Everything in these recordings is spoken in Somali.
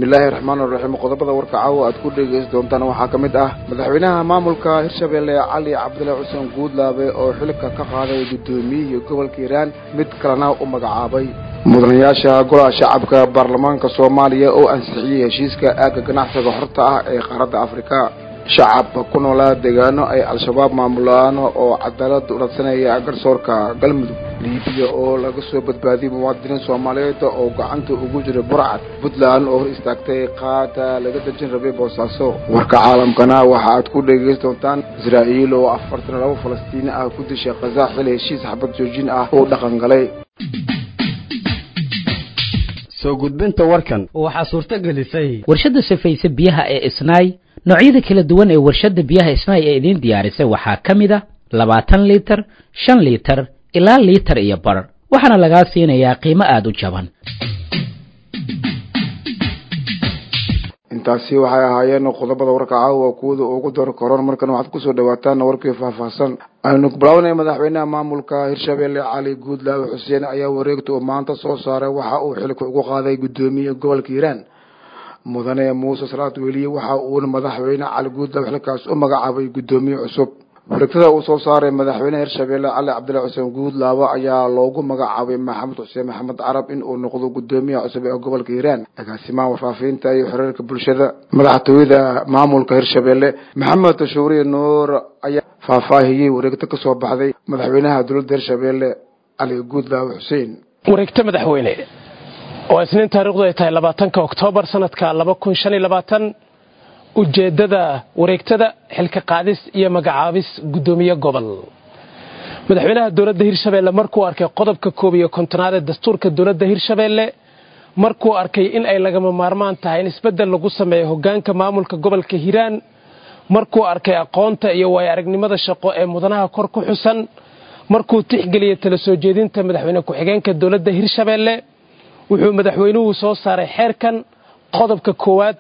bismillaahi raxmaan raxiim qodobada warka caawa aad ku dhegeysan doontaan waxaa ka mid ah madaxweynaha maamulka hirshabelle cali cabdilla xuseen guudlaabe oo xilka ka qaaday guddoomiyihii gobolka hiiraan mid kalena u magacaabay mudanayaasha golaha shacabka baarlamaanka soomaaliya oo ansixiyey heshiiska aagga ganacsiga xorta ah ee qaaradda afrika shacabka ku noolaa deegaano ay al-shabaab maamulaan oo cadaalad u radsanaya garsoorka galmudug liibiya oo laga soo badbaadiyey muwaadiniin soomaaliyeed oo gacanta ugu jira burcad puntland oo hor istaagtay qaada laga dejin rabay boosaaso warka caalamkana waxa aad ku dhegeysan doontaan israa'iil oo afartan labo falastiini ah ku dishay khaza xil heshiis xabad joojin ah oo dhaqan galay soo gudbinta warkan waxaa suurto gelisay warshadda sifaysa biyaha ee isnaay noocyada kala duwan ee warshadda biyaha isnaay ee idiin diyaarisay waxaa ka mid a labaatan liitar shan liitar ilaa liitar iyo bar waxaana lagaa siinayaa qiimo aada u jaban intaasi waxay ahaayeen qodobada warka caawa kuwada ugu door koron markan waxaad kusoo dhawaataan warkii faahfaahsan aynu bilaabanay madaxweynaha maamulka hirshabelle cali guudlaawe xuseen ayaa wareegta uu maanta soo saaray waxa uu xilka ugu qaaday guddoomiye gobolka hiiraan mudane muuse salaad weliye waxa uuna madaxweyne cali guudlaawe xilkaas u magacaabay guddoomiye cusub wareegtada uu soo saaray madaxweyne hirshabelle cali cabdilla xuseen guudlaawe ayaa loogu magacaabay maxamed xuseen maxamed carab in uu noqdo guddoomiyaha cusub ee gobolka hiiraan agaasimaha warfaafinta iyo xiriirka bulshada madaxtooyada maamulka hirshabelle maxamed tashuuriye nuur ayaa faahfaahiyey wareegto ka soo baxday madaxweynaha dowladda hirshabelle cali guudlaawe xuseen wareegto madaxweyne oo isniin taariikhdu ay tahay labaatanka oktoobar sanadka laba kun shan iyo labaatan ujeeddada wareegtada xilka qaadis iyo magacaabis guddoomiye gobol madaxweynaha dowladda hirshabeelle markuu arkay qodobka koob iyo kontonaad ee dastuurka dowladda hirshabeelle markuu arkay in ay lagama maarmaan tahay in isbeddel lagu sameeyo hoggaanka maamulka gobolka hiiraan markuu arkay aqoonta iyo waayo aragnimada shaqo ee mudanaha kor ku xusan markuu tixgeliyey tala soo jeedinta madaxweyne ku-xigeenka dowladda hirshabeelle wuxuu madaxweynuhu soo saaray xeerkan qodobka koowaad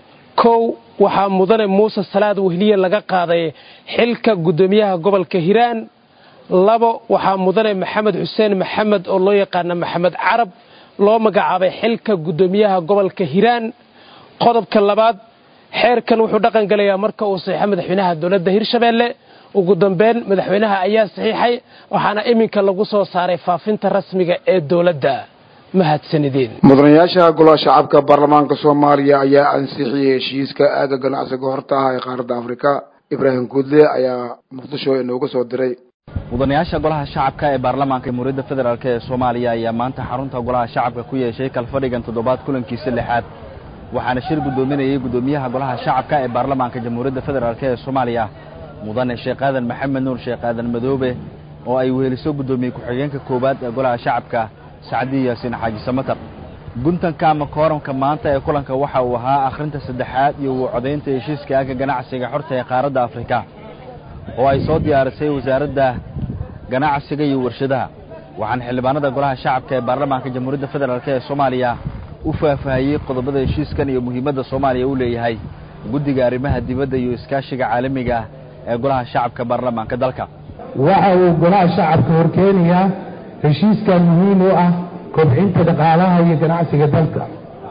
kow waxaa mudane muuse salaad wehliye laga qaaday xilka guddoomiyaha gobolka hiiraan labo waxaa mudane maxamed xuseen maxamed oo loo yaqaana maxamed carab loo magacaabay xilka guddoomiyaha gobolka hiiraan qodobka labaad xeerkan wuxuu dhaqan galayaa marka uu saxiixo madaxweynaha dowladda hirshabeelle ugu dambeyn madaxweynaha ayaa saxiixay waxaana iminka lagu soo saaray faafinta rasmiga ee dowladda mahadsanideen mudanayaasha golaha shacabka baarlamaanka soomaaliya ayaa ansixiyey heshiiska aagga ganacsiga horta ah ee qaaradda afrika ibraahim guudle ayaa muqdisho inooga soo diray mudanayaasha golaha shacabka ee baarlamaanka jamhuuriyadda federaalk ee soomaaliya ayaa maanta xarunta golaha shacabka ku yeeshay kalfadhigan toddobaad kulankiisa lixaad waxaana shir guddoominayay guddoomiyaha golaha shacabka ee baarlamaanka jamhuuriyadda federaalk ee soomaaliya mudane sheekh aadan maxamed nuur sheekh aadan madoobe oo ay weheliso guddoomiye ku-xigeenka koowaad ee golaha shacabka sacdi yaasiin xaaji samatar guntanka ama kooramka maanta ee kulanka waxa uu ahaa akhrinta saddexaad iyo uu codaynta heshiiska aagga ganacsiga xorta ee qaaradda afrika oo ay soo diyaarisay wasaaradda ganacsiga iyo warshadaha waxaana xildhibaanada golaha shacabka ee baarlamaanka jamhuuriyadda federaalk ee soomaaliya u faahfaahiyey qodobada heshiiskan iyo muhiimadda soomaaliya u leeyahay guddiga arrimaha dibadda iyo iskaashiga caalamiga ah ee golaha shacabka baarlamaanka dalka waxa uu golaha shacabka horkeenayaa heshiiskan muhiim u ah kobcinta dhaqaalaha iyo ganacsiga dalka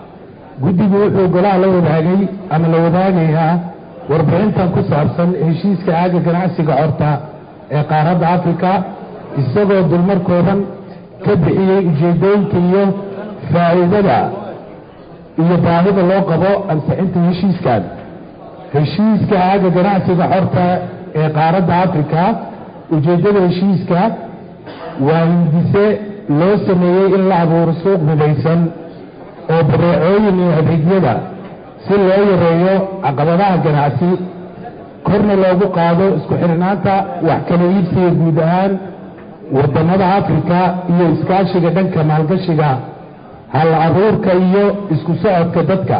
guddigu wuxuu golaha la wadaagay ama la wadaagayaa warbixintan ku saabsan heshiiska aagga ganacsiga xorta ee qaaradda afrika isagoo dulmarkoodan ka bixiyey ujeeddooyinka iyo faa'iidada iyo baahida loo qabo ansixinta heshiiskan heshiiska aagga ganacsiga xorta ee qaaradda afrika ujeeddada heshiiska waa hindise loo sameeyey in la abuuro suuq midaysan oo badeecooyin iyo adeegyada si loo yareeyo caqabadaha ganacsi korna loogu qaado isku xidhnaanta wax kala iibsiga guud ahaan waddamada afrika iyo iskaashiga dhanka maalgashiga hal abuurka iyo isku socodka dadka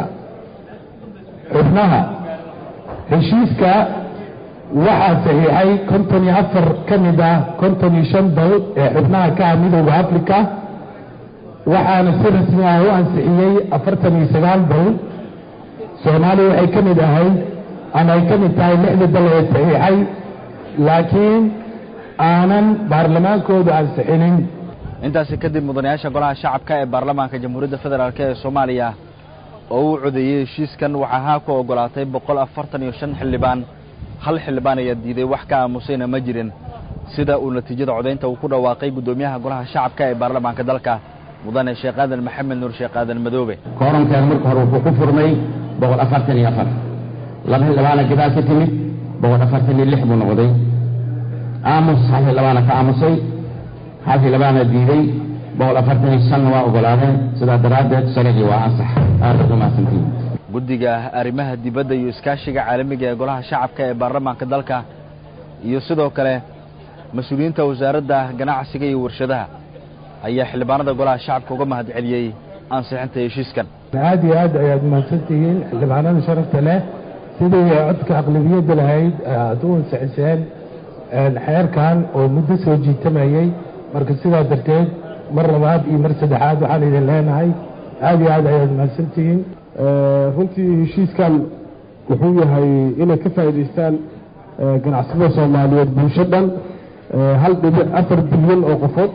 xubnaha heshiiska waxaa saxiixay konton iyo afar ka mid ah konton iyo shan dal ee xubnaha ka ah midowda afrika waxaana si rasmi ah u ansixiyey afartan iyo sagaal dal soomaaliya waxay ka mid ahayd ama ay ka mid tahay lixda dal ee saxiixay laakiin aanan baarlamaankoodu ansixinin intaasi kadib mudanayaasha golaha shacabka ee baarlamaanka jamhuuriyadda federaalk ee soomaaliya oo u codeeyey heshiiskan waxaa haa ku oggolaatay boqol afartan iyo shan xildhibaan hal xildhibaan ayaa diiday wax ka aamusayna ma jirin sida uu natiijada codaynta uu ku dhawaaqay guddoomiyaha golaha shacabka ee baarlamaanka dalka mudane sheekh aadan maxamed nuur sheekh aadan madoobe koorankeeda marka hore wuxuu ku furmay boqol afartan iyo afar laba xildhibaana gadaal ka timid boqol afartan iyo lix buu noqday aamus hal xildhibaana ka aamusay hal xildhibaana diiday boqol afartan iyo shanna waa oggolaadeen sidaa daraaddeed sharcii waa ansax aadaad umahadsantihin guddiga arrimaha dibadda iyo iskaashiga caalamiga ee golaha shacabka ee baarlamaanka dalka iyo sidoo kale mas-uuliyiinta wasaaradda ganacsiga iyo warshadaha ayaa xildhibaanada golaha shacabka uga mahad celiyey ansixinta heshiiskan aad iyo aad ayaad mahadsan tihiin xildhibaanada sharafta leh sidii codka aqlabiyadda lahayd aad u ansixiseen xeerkan oo muddo soo jiitamayey marka sidaa darteed mar labaad iyo mar saddexaad waxaan idin leenahay aad iyo aad ayaad mahadsan tihiin runtii heshiiskan wuxuu yahay inay ka faa'iidaystaan ganacsatada soomaaliyeed bulsho dhan hal dhibic afar bilyan oo qofood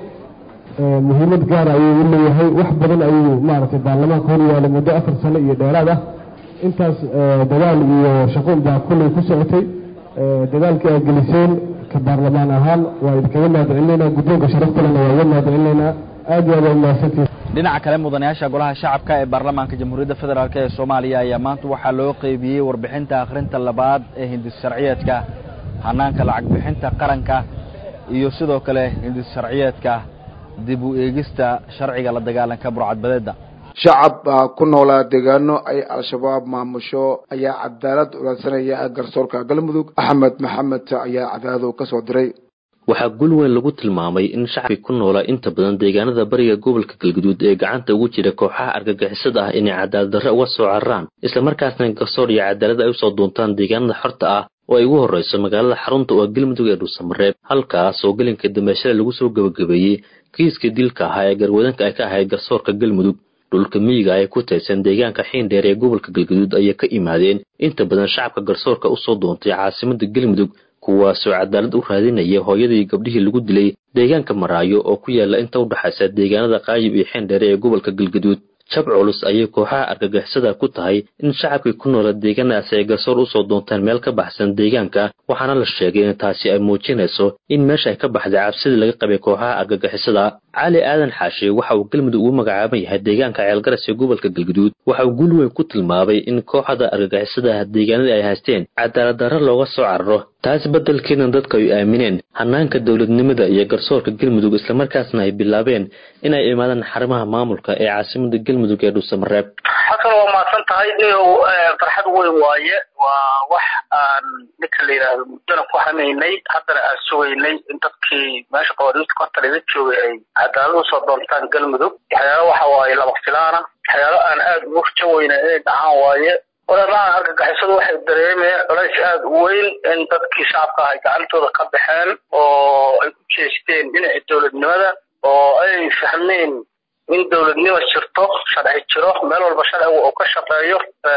muhiimad gaar ayuu u leeyahay wax badan ayuu maaragtay baarlamaanka hor yaala muddo afar sano iyo dheeraad ah intaas dadaal iyo shaqo baa kullay ku socotay dadaalkii aad geliseen ka baarlamaan ahaan waa idinkaga mahadcelinaynaa guddoonka sharaftalena waa iga mahadcelinaynaa aad iyo aad waa mahadsantihin dhinaca kale mudanayaasha golaha shacabka ee baarlamaanka jamhuuriyadda federaalk ee soomaaliya ayaa maanta waxaa loo qeybiyey warbixinta akhrinta labaad ee hindis sharciyeedka hanaanka lacag bixinta qaranka iyo sidoo kale hindis sharciyeedka dib u eegista sharciga la dagaalanka burcadbadeedda shacab ku noolaa deegaano ay al-shabaab maamusho ayaa cadaalad ulaadsanaya garsoorka galmudug axmed maxamed ayaa cadaado ka soo diray waxaa gul weyn lagu tilmaamay in shacabkii ku noolaa inta badan deegaanada bariga gobolka galguduud ee gacanta ugu jira kooxaha argagixisada ah inay cadaalad darre uga soo cararaan islamarkaasna garsoor iyo cadaalad ay usoo doontaan deegaanada xorta ah oo ay ugu horreyso magaalada xarunta oo galmudug ee dhuusamareeb halkaas oo gelinka dambeeshada lagu soo gebagabeeyey kiiska dilka ahaa ee garwadanka ay ka ahayd garsoorka galmudug dhulka miyiga ay ku taysan deegaanka xiindheer ee gobolka galguduud ayay ka imaadeen inta badan shacabka garsoorka usoo doontay caasimada galmudug kuwaasoo cadaalad u raadinaya hooyadii gabdhihii lagu dilay deegaanka maraayo oo ku yaala inta u dhexaysa deegaanada qaayib iyo xiindheere ee gobolka galguduud jab culus ayay kooxaha argagixisada ku tahay in shacabkii ku noola deegaanadaasi ay garsoor usoo doontaan meel ka baxsan deegaanka waxaana la sheegay in taasi ay muujinayso in meesha ay ka baxday cabsidii laga qabay kooxaha argagixisada cali aadan xaashi waxa uu galmudug ugu magacaaban yahay deegaanka ceelgaras ee gobolka galguduud waxa uu gul weyn ku tilmaamay in kooxda argagixisada deegaanadii ay haysteen cadaalad darre looga soo cararo taas beddelkeedna dadka ay aamineen hanaanka dowladnimada iyo garsoorka galmudug islamarkaasna ay bilaabeen inay imaadaan xarimaha maamulka ee caasimada galmudug ee dhuusamareeb xasan waa mahadsan tahay niyow farxad weyn waaye waa wax aan ninka la yidhaahdo muddona ku hamaynay haddana aan sugaynay in dadkii meesha qawaaniinta korta laga joogay ay cadaalad usoo doontaan galmudug waxyaalo waxa waaye lama filaana waxyaalo aan aada ugu rajaweyna inay dhacaan waaye olamaha argagixisadu waxay dareemeen culays aada u weyn in dadkii shacabka ah ay gacantooda ka baxeen oo ay ku jeesteen dhinaca dowladnimada oo ay fahmeen in dowladnimo jirto sharci jiro meel walba sharciga uu ka shaqeeyo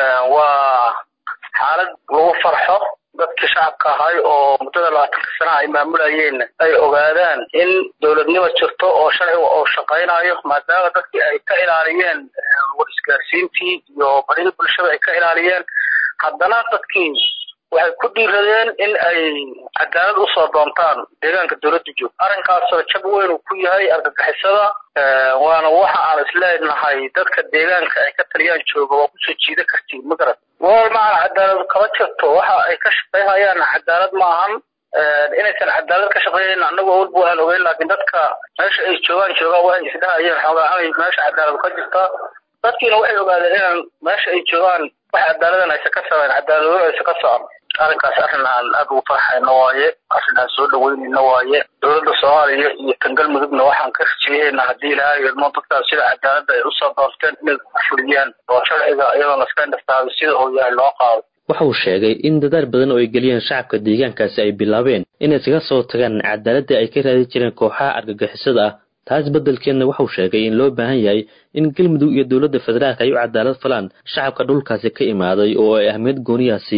waa xaalad lagu farxo dadkii shacabka ahay oo muddada labaatanka sanaha ay maamulayeen ay ogaadaan in dowladnimo jirto oo sharciga uu shaqaynayo maadaama dadkii ay ka ilaaliyeen war isgaarsiintii iyo barihii bulshada ay ka ilaaliyeen haddana dadkii waxay ku dhiiradeen in ay cadaalad usoo doontaan deegaanka dowladda joog arrinkaasoo jab weyn uu ku yahay argagixisada waana waxa aan isleenahay dadka deegaanka ay ka taliyaan jooga waa kusoo jiida kartiin magarad wal macana cadaalad kama jirto waxa ay ka shaqeyhayaan cadaalad maahan inaysan cadaalad ka shaqeeyayn annagu awalba waan ogeyn laakiin dadka meesha ay joogaan joogaan waxay isdhahayeen xoogaa amay meesha cadaalad ka jirta dadkiina waxay ogaadeen inaan meesha ay joogaan wax cadaaladan aysan ka sameyn cadaaladooda aysan ka socon arrinkaas arrin aan aada ugu farxayno waaye arrin aan soo dhaweynayno waaye dowladda soomaaliya iyo tan galmudugna waxaan ka rajeyeyna haddii ilaahay ilmo dadkaas sida cadaaladda ay usoo doorteen inay ku fuliyaan oo sharciga iyadoona iska indhastaaday sida uu yahay loo qaado waxa uu sheegay in dadaal badan oo ay geliyeen shacabka deegaankaasi ay bilaabeen inay iskaga soo tagaan cadaaladii ay ka raadi jireen kooxaha argagixisada ah taas beddelkeedna waxauu sheegay in loo baahan yahay in galmudug iyo dowladda federaalka ay u cadaalad falaan shacabka dhulkaasi ka imaaday oo ay ahmiyad gooniyaha siiyaan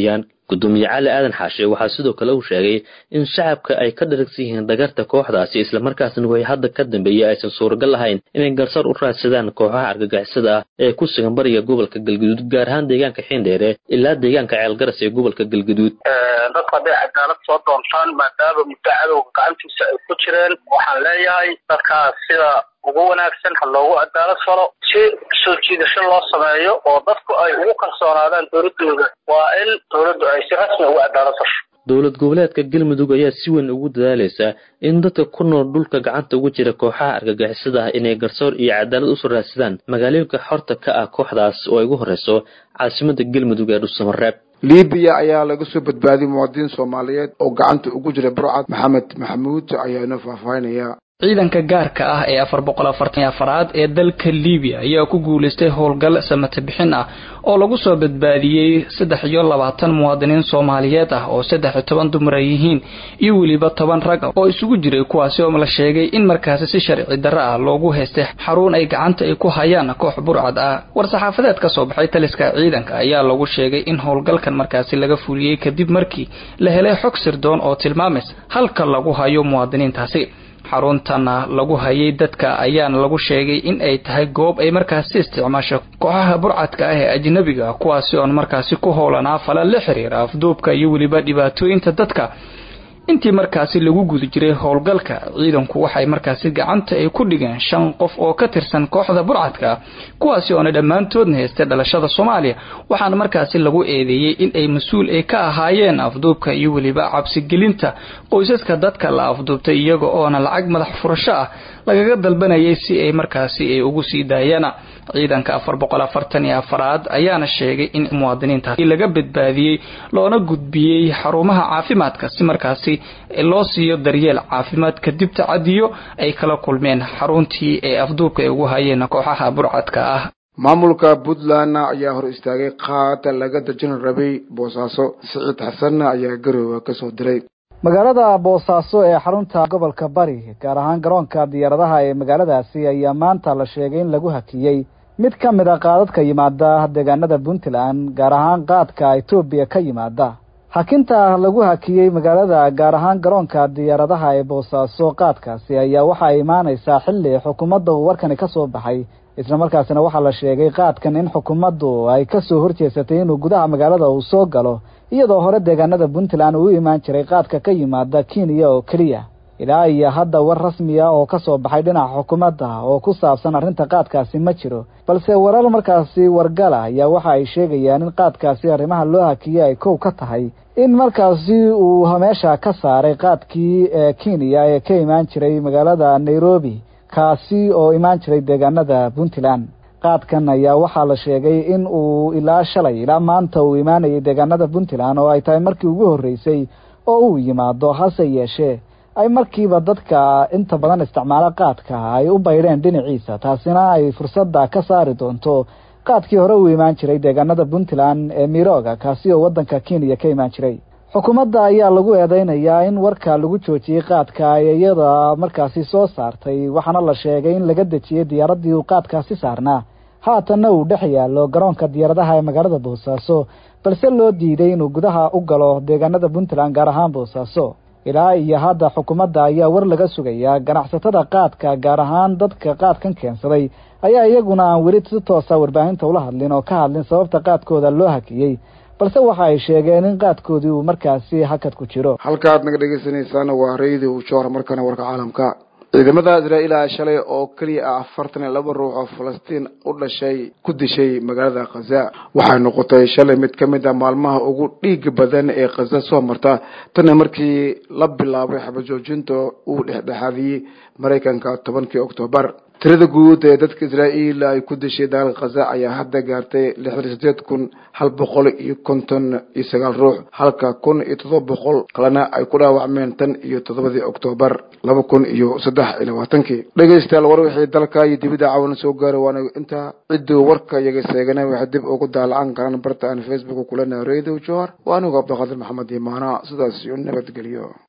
gudoomiye cali aadan xaashe waxaa sidoo kale uu sheegay in shacabka ay ka dharagsan yihiin dhagarta kooxdaasi islamarkaasna way hadda ka dambeeyey aysan suuragal lahayn inay garsoor u raadsadaan kooxaha argagixisada ah ee ku sugan bariga gobolka galgaduud gaar ahaan deegaanka xiindheere ilaa deegaanka ceelgaras ee gobolka galgaduud dadku hadday cadaalad soo doontaan maadaama muddo cadowga gacantiisa ay ku jireen waxaan leeyahay dadkaas sida ugu wanaagsan ha loogu cadaalad falo si soo jiidasho loo sameeyo oo dadku ay ugu kalsoonaadaan dowladooda waa in dowladdu ay si rasmi ugu cadaalad fasho dowlad goboleedka galmudug ayaa si weyn ugu dadaalaysa in dadka ku nool dhulka gacanta ugu jira kooxaha argagixisada ah inay garsoor iyo cadaalad usoo raadsadaan magaalooyinka xorta ka ah kooxdaas oo ay ugu horreyso caasimada galmudug ee dhuusamareeb libiya ayaa laga soo badbaadiyey muwaadiniin soomaaliyeed oo gacanta ugu jira burcad maxamed maxamuud ayaa inoo faahfaahinaya ciidanka gaarka ah ee afar boqol afartan iyo afaraad ee dalka libiya ayaa ku guulaystay howlgal samata bixin ah oo lagu soo badbaadiyey saddex iyo labaatan muwaadiniin soomaaliyeed ah oo saddex iyo toban dumar ay yihiin iyo weliba toban rag ah oo isugu jiray kuwaasi oo la sheegay in markaasi si sharci darro ah loogu haystay xarun ay gacanta ay ku hayaan koox burcad ah war-saxaafadeed ka soo baxay taliska ciidanka ayaa lagu sheegay in howlgalkan markaasi laga fuliyey kadib markii la helay xog sirdoon oo tilmaamaysa halka lagu hayo muwaadiniintaasi xaruntana lagu hayay dadka ayaana lagu sheegay in ay tahay goob ay markaasi isticmaasho kooxaha burcadka ah ee ajnabiga kuwaasi oon markaasi ku howlanaa fala la xiriira afduubka iyo weliba dhibaatooyinta dadka intii markaasi lagu guda jiray howlgalka ciidanku waxay markaasi gacanta ay ku dhigeen shan qof oo ka tirsan kooxda burcadka kuwaasi oona dhammaantoodna haystay dhalashada soomaaliya waxaana markaasi lagu eedeeyey in ay mas-uul ay ka ahaayeen afduubka iyo weliba cabsigelinta qoysaska dadka la afduubtay iyaga oona lacag madax furasho ah lagaga dalbanayay si ay markaasi ay ugu sii daayaan ciidanka afar boqol afartan iyo afaraad ayaana sheegay in muwaadiniintaasi laga badbaadiyey loona gudbiyey xarumaha caafimaadka si markaasi loo siiyo daryeel caafimaad kadib tacadiyo ay kala kulmeen xaruntii ee afduubka ay ugu hayeen kooxaha burcadka ah maamulka puntland ayaa hor istaagay qaata laga dajin rabay boosaaso siciid xasanna ayaa garoowa ka soo diray magaalada boosaaso ee xarunta gobolka bari gaar ahaan garoonka diyaaradaha ee magaaladaasi ayaa maanta la sheegay in lagu hakiyey mid ka mid a qaadadka yimaada deegaanada puntland gaar ahaan qaadka etoobiya ka yimaada hakinta lagu hakiyey magaalada gaar ahaan garoonka diyaaradaha ee boosaaso qaadkaasi ayaa waxa ay imaaneysaa xilli xukuumadda uu warkani ka soo baxay islamarkaasina waxaa la sheegay qaadkan in xukuumaddu ay kasoo horjeesatay inuu gudaha magaalada uu soo galo iyadoo hore deegaanada puntland uu imaan jiray qaadka ka yimaada kenya oo keliya ilaa iyo hadda war rasmi ah oo ka soo baxay dhinaca xukuumadda oo ku saabsan arrinta qaadkaasi ma jiro balse warar markaasi wargala ayaa waxa ay sheegayaan in qaadkaasi arrimaha loo hakiyey ay kow ka tahay in markaasi uu meesha ka saaray qaadkii ee kenya ee ka imaan jiray magaalada nairobi kaasi oo imaan jiray deegaanada puntland qaadkan ayaa waxaa la sheegay in uu ilaa shalay ilaa maanta uu imaanayay deegaanada puntland oo ay tahay markii ugu horreysay oo uu yimaado hase yeeshee ay markiiba dadka inta badan isticmaalo qaadka ay u baydheen dhinaciisa taasina ay fursadda ka saari doonto qaadkii hore uu imaan jiray deegaanada puntland ee mirooga kaasi oo waddanka kenya ka imaan jiray xukuumadda ayaa lagu eedeynayaa in warka lagu joojiyey qaadka ay iyada markaasi soo saartay waxaana la sheegay in laga dejiyey diyaaraddii uu qaadkaasi saarnaa haatanna uu dhex yaallo garoonka diyaaradaha ee magaalada boosaaso balse loo diiday inuu gudaha u galo deegaanada puntland gaar ahaan boosaaso ilaa iyo hadda xukuumadda ayaa war laga sugayaa ganacsatada qaadka gaar ahaan dadka qaadkan keensaday ayaa iyaguna aan weli si toosa warbaahinta ula hadlin oo ka hadlin sababta qaadkooda loo hakiyey balse waxa ay sheegeen in qaadkoodii uu markaasi hakad ku jiro halkaad naga dhegeysanaysaana waa radio joor markana warka caalamka ciidamada israa'iil ah shalay oo keliya ah afartan iyo laba ruux oo falastiin u dhashay ku dishay magaalada khaza waxay noqotay shalay mid ka mid a maalmaha ugu dhiiga badan ee khaza soo marta tana markii la bilaabay xabajoojinta uu dhexdhexaadiyey maraykanka tobankii oktoobar tirada guud ee dadka israa'iil ay ku dishay dagaalka khaza ayaa hadda gaartay lixdan iyo sideed kun hal boqol iyo konton iyo sagaal ruux halka kun iyo toddoba boqol kalena ay ku dhaawacmeen tan iyo toddobadii oktoobar laba kun iyo saddex iyo labaatankii dhegaystayaal war wixii dalka iyo dibidda caawana soo gaaray waana intaa cidduu warka iyaga seegana waxay dib ugu daalacan karaan barta aan facebook kulena radio johar waa anigu cabdiqaadir maxamed imaana sidaas iyo nabadgelyo